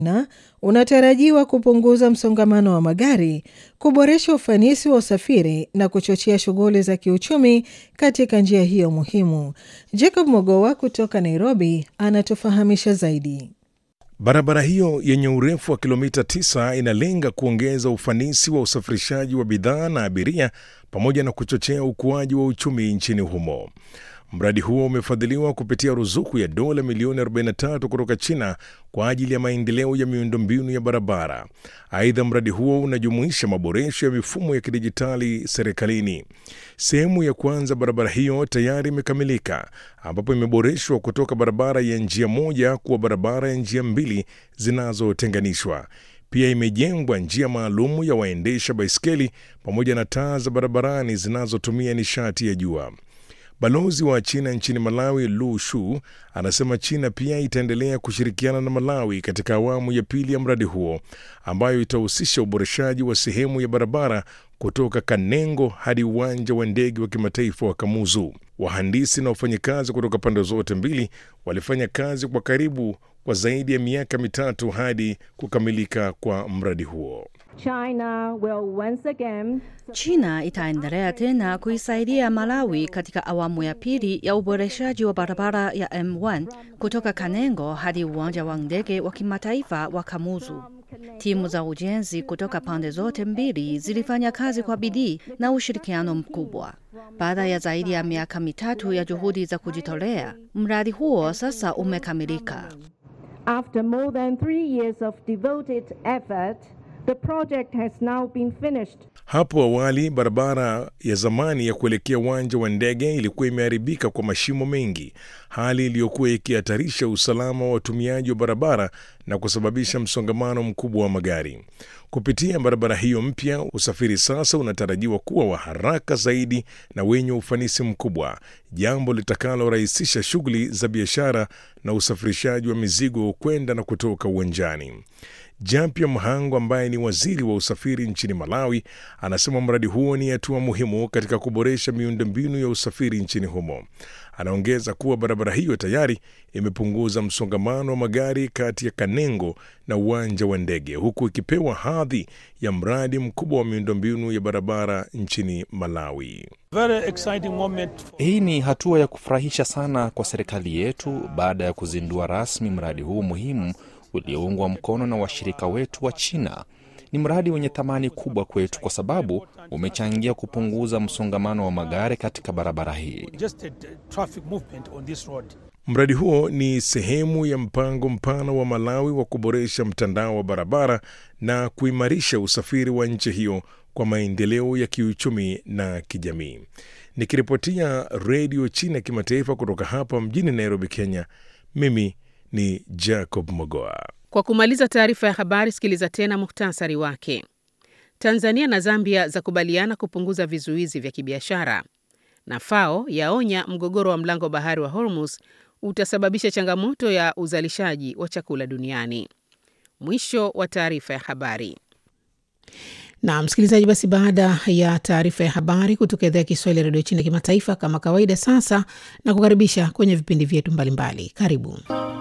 na unatarajiwa kupunguza msongamano wa magari, kuboresha ufanisi wa usafiri na kuchochea shughuli za kiuchumi katika njia hiyo muhimu. Jacob Mogowa kutoka Nairobi anatufahamisha zaidi. Barabara hiyo yenye urefu wa kilomita 9 inalenga kuongeza ufanisi wa usafirishaji wa bidhaa na abiria pamoja na kuchochea ukuaji wa uchumi nchini humo. Mradi huo umefadhiliwa kupitia ruzuku ya dola milioni 43 kutoka China kwa ajili ya maendeleo ya miundombinu ya barabara. Aidha, mradi huo unajumuisha maboresho ya mifumo ya kidijitali serikalini. Sehemu ya kwanza barabara hiyo tayari imekamilika, ambapo imeboreshwa kutoka barabara ya njia moja kuwa barabara ya njia mbili zinazotenganishwa. Pia imejengwa njia maalum ya waendesha baiskeli pamoja na taa za barabarani zinazotumia nishati ya jua. Balozi wa China nchini Malawi, Lu Shu, anasema China pia itaendelea kushirikiana na Malawi katika awamu ya pili ya mradi huo ambayo itahusisha uboreshaji wa sehemu ya barabara kutoka Kanengo hadi uwanja wa ndege wa kimataifa wa Kamuzu. Wahandisi na wafanyakazi kutoka pande zote mbili walifanya kazi kwa karibu kwa zaidi ya miaka mitatu hadi kukamilika kwa mradi huo. China will once again China itaendelea tena kuisaidia Malawi katika awamu ya pili ya uboreshaji wa barabara ya M1 kutoka Kanengo hadi uwanja wa ndege wa kimataifa wa Kamuzu. Timu za ujenzi kutoka pande zote mbili zilifanya kazi kwa bidii na ushirikiano mkubwa. Baada ya zaidi ya miaka mitatu ya juhudi za kujitolea, mradi huo sasa umekamilika. After more than three years of devoted effort, the project has now been finished. Hapo awali barabara ya zamani ya kuelekea uwanja wa ndege ilikuwa imeharibika kwa mashimo mengi, hali iliyokuwa ikihatarisha usalama wa watumiaji wa barabara na kusababisha msongamano mkubwa wa magari. Kupitia barabara hiyo mpya, usafiri sasa unatarajiwa kuwa wa haraka zaidi na wenye ufanisi mkubwa, jambo litakalorahisisha shughuli za biashara na usafirishaji wa mizigo kwenda na kutoka uwanjani. Jampia Mhango ambaye ni waziri wa usafiri nchini Malawi anasema mradi huo ni hatua muhimu katika kuboresha miundombinu ya usafiri nchini humo. Anaongeza kuwa barabara hiyo tayari imepunguza msongamano wa magari kati ya Kanengo na uwanja wa ndege huku ikipewa hadhi ya mradi mkubwa wa miundombinu ya barabara nchini Malawi. Very exciting moment. Hii ni hatua ya kufurahisha sana kwa serikali yetu baada ya kuzindua rasmi mradi huu muhimu ulioungwa mkono na washirika wetu wa China. Ni mradi wenye thamani kubwa kwetu kwa sababu umechangia kupunguza msongamano wa magari katika barabara hii. Just a traffic movement on this road. Mradi huo ni sehemu ya mpango mpana wa Malawi wa kuboresha mtandao wa barabara na kuimarisha usafiri wa nchi hiyo kwa maendeleo ya kiuchumi na kijamii. Nikiripotia Redio China Kimataifa kutoka hapa mjini Nairobi, Kenya, mimi ni Jacob Mogoa. Kwa kumaliza taarifa ya habari, sikiliza tena muhtasari wake. Tanzania na Zambia zakubaliana kupunguza vizuizi vya kibiashara, na FAO yaonya mgogoro wa mlango bahari wa Hormuz utasababisha changamoto ya uzalishaji wa chakula duniani. Mwisho wa taarifa ya habari. Na msikilizaji, basi baada ya taarifa ya habari kutoka idhaa ya Kiswahili ya redio China kimataifa, kama kawaida, sasa na kukaribisha kwenye vipindi vyetu mbalimbali. Karibu.